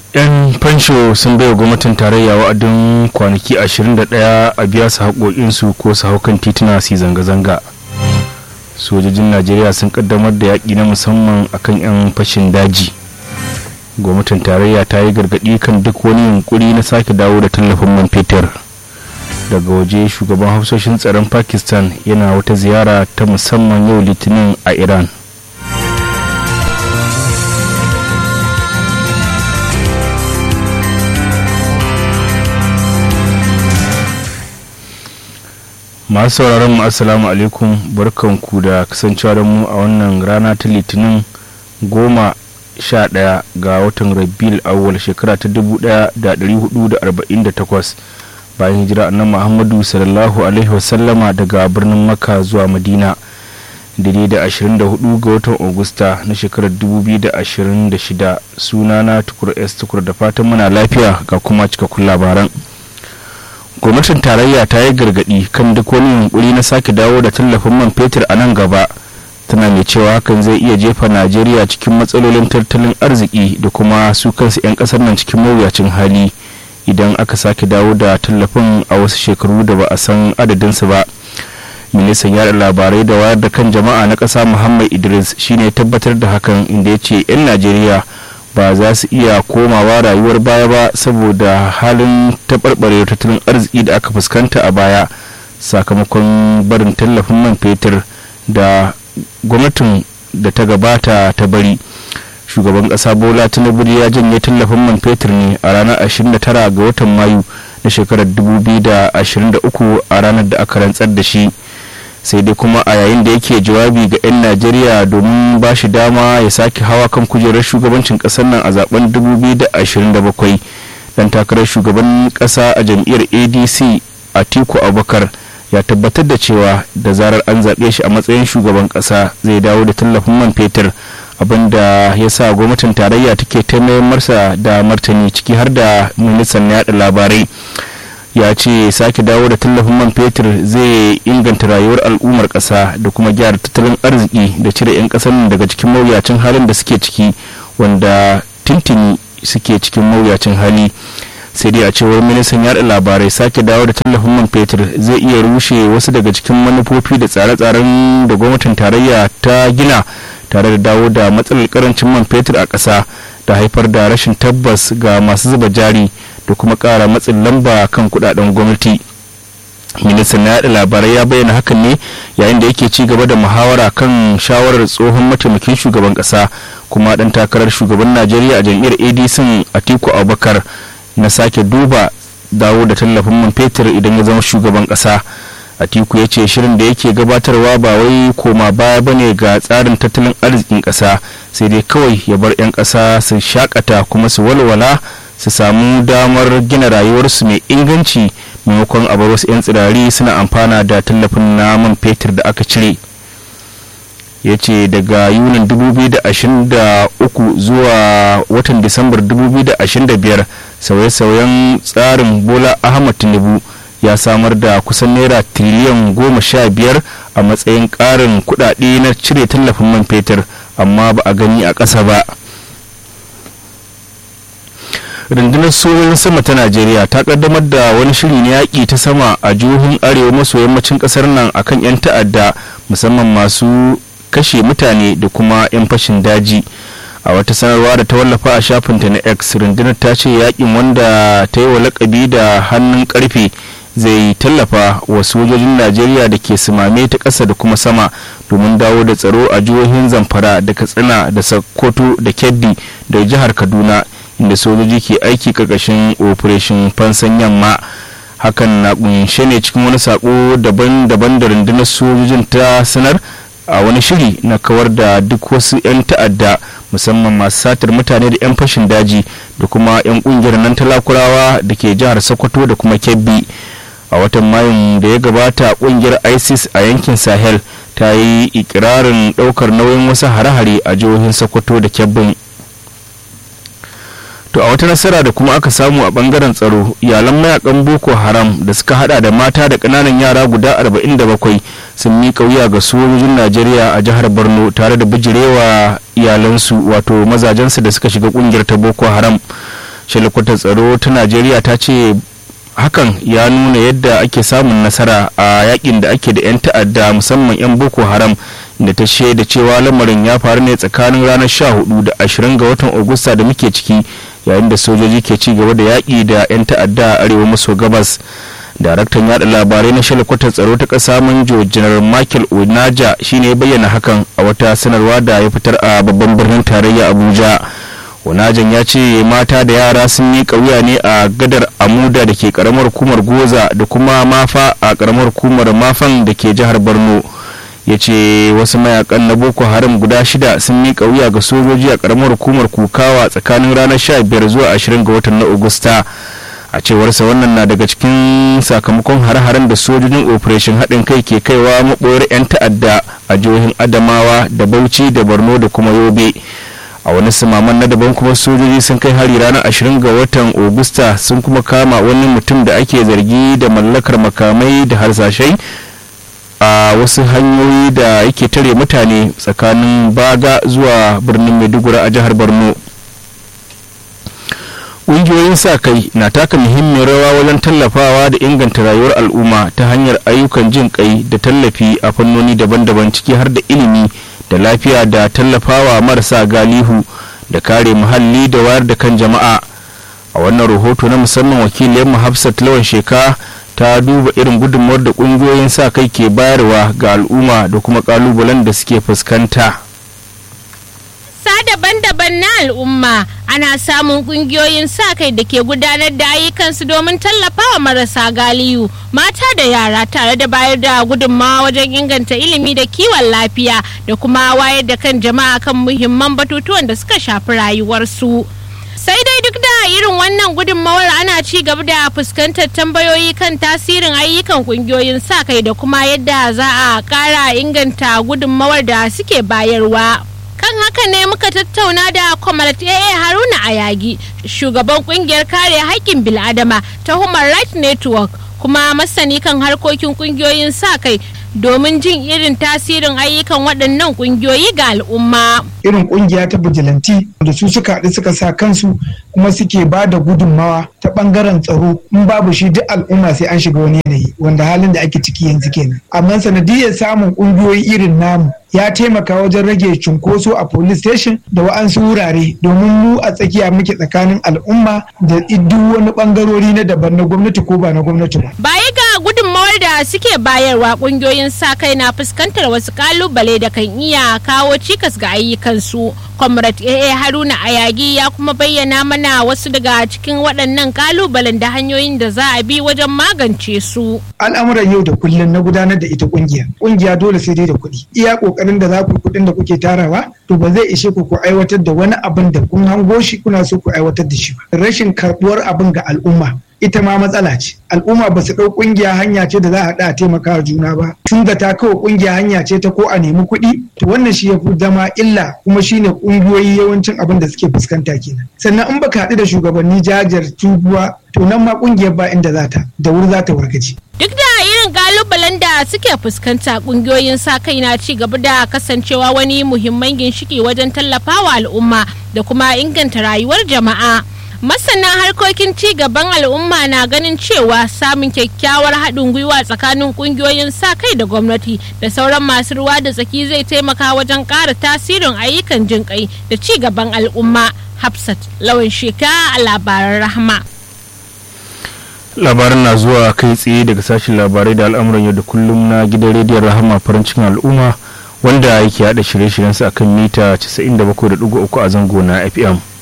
'yan fansho sun baiwa gwamnatin tarayya wa'adin kwanaki 21 a biya su haƙoƙinsu ko su hau kan tituna su zanga-zanga sojojin najeriya sun kaddamar da yaƙi na musamman akan 'yan fashin daji gwamnatin tarayya ta yi gargaɗi kan duk wani yunkuri na sake dawo da tallafin man fetur daga waje shugaban hafsoshin tsaron pakistan yana wata ziyara ta musamman yau litinin a iran masu sauraron mu assalamu alaikum barkanku da kasancewa da mu a wannan rana ta litinin goma sha ɗaya ga watan rabiul awwal shekara ta dubu ɗaya da ɗari hudu da arba'in da takwas bayan hijira annan muhammadu sallallahu alaihi wasallama daga birnin makka zuwa madina daidai da 24 ga watan augusta na shekarar 2026 sunana tukur s tukur da fatan muna lafiya ga kuma cikakkun labaran gwamnatin tarayya ta yi gargadi kan duk wani yunkuri na sake dawo da tallafin man fetur a nan gaba tana mai cewa hakan zai iya jefa najeriya cikin matsalolin tattalin arziki da kuma su kansu 'yan kasar nan cikin mawuyacin hali idan aka sake dawo da tallafin a wasu shekaru da ba a san adadinsu ba ministan yada labarai da wayar da kan jama'a na ƙasa muhammad idris shine tabbatar da hakan inda ya ce 'yan najeriya ba za su iya komawa rayuwar baya ba saboda halin taɓarɓarewar tattalin arziki da aka fuskanta a baya sakamakon barin tallafin man fetur da gwamnatin da ta gabata ta bari shugaban ƙasa bola tinubu ya janye tallafin man fetur ne a ranar 29 ga watan mayu na shekarar 2023 a ranar da aka rantsar da shi sai dai kuma a yayin da yake jawabi ga 'yan najeriya domin ba shi dama ya sake hawa kan kujerar shugabancin kasar nan a zaben 2027 dan takarar shugaban kasa a jam'iyyar adc atiku abubakar ya tabbatar da cewa da zarar an zaɓe shi a matsayin shugaban kasa zai dawo da tallafin man fetur abinda ya sa gwamnatin tarayya take taimayar marsa da martani ciki har da ministan yaɗa labarai ya ce sake dawo da tallafin man fetur zai inganta rayuwar al'ummar ƙasa da kuma gyara tattalin arziki da cire 'yan ƙasar daga cikin mawuyacin halin da suke ciki wanda tintini suke cikin mawuyacin hali sai dai a cewar ministan yada labarai sake dawo da tallafin man fetur zai iya rushe wasu daga cikin manufofi da tsare-tsaren da gwamnatin tarayya ta gina tare da dawo da matsalar karancin man fetur a ƙasa da haifar da rashin tabbas ga masu zuba jari da kuma ƙara matsin lamba kan kudaden gwamnati ministan na yada labarai ya bayyana hakan ne yayin da yake ci gaba da muhawara kan shawarar tsohon mataimakin shugaban kasa kuma dan takarar shugaban najeriya a jam'iyyar adc atiku abubakar na sake duba dawo da tallafin man fetur idan ya zama shugaban kasa atiku ya ce shirin da yake gabatarwa ba wai koma baya bane ga tsarin tattalin arzikin kasa sai dai kawai ya bar 'yan kasa su shakata kuma su walwala su samu damar gina rayuwarsu mai inganci maimakon a bar wasu 'yan tsirari suna amfana da tallafin naman fetur da aka cire ya ce daga yunin 2023 zuwa watan disambar 2025 sauye-sauyen tsarin bola ahmad tinubu ya samar da kusan naira tiriliyan goma sha biyar a matsayin ƙarin kudade na cire tallafin man fetur amma ba a gani a ƙasa ba rundunar sojojin sama ta najeriya ta kaddamar da wani shiri na yaƙi ta sama a jihohin arewa maso yammacin ƙasar nan akan 'yan ta'adda musamman masu kashe mutane da kuma 'yan fashin daji a wata sanarwa da ta wallafa a shafinta na x rundunar ta ce yaƙin wanda ta yi wa lakabi da hannun karfe zai tallafa wa sojojin najeriya da ke sumame ta ƙasa da kuma sama domin dawo da tsaro a jihohin zamfara da katsina da sokoto da kebbi da jihar kaduna inda sojoji ke aiki karkashin operation fansan yamma hakan na kunshe ne cikin wani sako daban-daban da rundunar sojojin ta sanar a wani shiri na kawar da duk wasu 'yan ta'adda musamman masu satar mutane da 'yan fashin daji da kuma 'yan kungiyar nan talakurawa da ke jihar sokoto da kuma kebbi a watan mayun da ya gabata kungiyar isis a yankin sahel ta yi ikirarin daukar nauyin wasu hare-hare a jihohin sokoto da kebbin to a wata nasara da kuma aka samu a bangaren tsaro iyalan mayakan boko haram da suka hada da mata da kananan yara guda 47 sun miƙa wuya ga sojojin najeriya a jihar borno tare da bijirewa iyalansu wato mazajensu da suka shiga kungiyar ta boko haram shalikwatar tsaro ta najeriya ta ce hakan ya nuna yadda ake samun nasara a yakin da ake da 'yan ta'adda musamman 'yan boko haram da ta shaida cewa lamarin ya faru ne tsakanin ranar 14 da 20 ga watan agusta da muke ciki yayin da sojoji ke ci gaba da yaƙi da 'yan ta'adda a arewa maso gabas daraktan yada labarai na shalikwatar tsaro ta ƙasa manjo janar michael onaja shine ya bayyana hakan a wata sanarwa da ya fitar a babban birnin tarayya abuja onajan ya ce mata da yara sun yi wuya ne a gadar amuda da ke karamar hukumar goza da kuma mafa a karamar hukumar mafan da ke jihar borno ya ce wasu mayakan na boko haram guda shida sun miƙa wuya ga sojoji a karamar hukumar kukawa tsakanin ranar 15 zuwa 20 ga watan na agusta a cewarsa wannan na daga cikin sakamakon hare-haren da sojojin operation haɗin kai ke kaiwa maɓoyar 'yan ta'adda a jihohin adamawa da bauchi da borno da kuma yobe a wani samaman na daban kuma sojoji sun kai hari ranar 20 ga watan augusta sun kuma kama wani mutum da ake zargi da mallakar makamai da harsashai a wasu hanyoyi da yake tare mutane tsakanin baga zuwa birnin maiduguri a jihar borno ƙungiyoyin sa kai na taka muhimmiyar rawa wajen tallafawa da inganta rayuwar al'umma ta hanyar ayyukan jin kai da tallafi a fannoni daban-daban ciki har da ilimi da lafiya da tallafawa marasa galihu da kare muhalli da wayar da kan jama'a a wannan rahoto na musamman wakiliyar hafsat lawan sheka ta duba irin gudunmawar da kungiyoyin sa kai ke bayarwa ga al'umma da kuma kalubalen da suke fuskanta sa daban-daban na al'umma ana samun kungiyoyin sa kai da ke gudanar da ayyukansu domin tallafawa marasa galiyu mata da yara tare da bayar da gudunmawa wajen inganta ilimi da kiwon lafiya da kuma wayar da kan jama'a kan muhimman batutuwan da suka shafi rayuwarsu. sai dai duk da irin wannan gudunmawar ana ci gaba da fuskantar tambayoyi kan tasirin ayyukan kungiyoyin sa kai da kuma yadda za a kara inganta gudunmawar da suke bayarwa kan haka ne muka tattauna da kwamalat AA haruna ayagi shugaban kungiyar kare haƙƙin bil'adama ta human rights network kuma masani kan harkokin kungiyoyin sa kai domin jin irin tasirin ayyukan waɗannan kungiyoyi ga al'umma. irin kungiya ta bijilanti da su suka haɗu suka sa kansu kuma suke ba da gudunmawa ta ɓangaren tsaro in babu shi duk al'umma sai an shiga wani yanayi wanda halin da ake ciki yanzu kenan amma sanadiyar samun kungiyoyi irin namu ya taimaka wajen rage cunkoso a police station da wa'ansu wurare domin mu a tsakiya muke tsakanin al'umma da duk wani bangarori na daban na gwamnati ko ba na gwamnati ba. Baya ga gudunmawar da suke bayarwa kungiyoyin sa kai na fuskantar wasu kalubale da kan iya kawo cikas ga ayyukansu. Comrade AA Haruna Ayagi ya kuma bayyana mana wasu daga cikin waɗannan kalubalen da hanyoyin da za a bi wajen magance su. Al'amuran yau da kullum na gudanar da ita kungiya. Kungiya dole sai dai da kuɗi. Iya kokarin da za ku kuɗin da kuke tarawa to ba zai ishe ku ku aiwatar da wani abin da kun hango shi kuna so ku aiwatar da shi ba. Rashin karɓuwar abin ga al'umma ita ma matsala ce al'umma ba su ɗau ƙungiya hanya ce da za a haɗa a taimaka juna ba tun da ta kawo ƙungiya hanya ce ta ko a nemi kuɗi to wannan shi ya fi zama illa kuma shine ƙungiyoyi yawancin abin da suke fuskanta kenan sannan in baka haɗu da shugabanni jajar tubuwa to nan ma ƙungiyar ba inda za ta da wuri za ta wargaje Duk da irin kalubalen da suke fuskanta kungiyoyin sa kai na ci gaba da kasancewa wani muhimman ginshiki wajen tallafawa al'umma da kuma inganta rayuwar jama'a. Masana harkokin ci gaban al'umma na ganin cewa samun kyakkyawar haɗin gwiwa tsakanin kungiyoyin sa kai da gwamnati da sauran masu ruwa da tsaki zai taimaka wajen ƙara tasirin ayyukan jinƙai da ci gaban al'umma. Hafsat lawan sheka a labaran rahama. labaran na zuwa kai tsaye daga sashen labarai da al'amuran yau da kullum na gidan rediyon rahama farin cikin al'umma wanda yake hada shirye-shiryensa akan mita 97.3 a zango na fm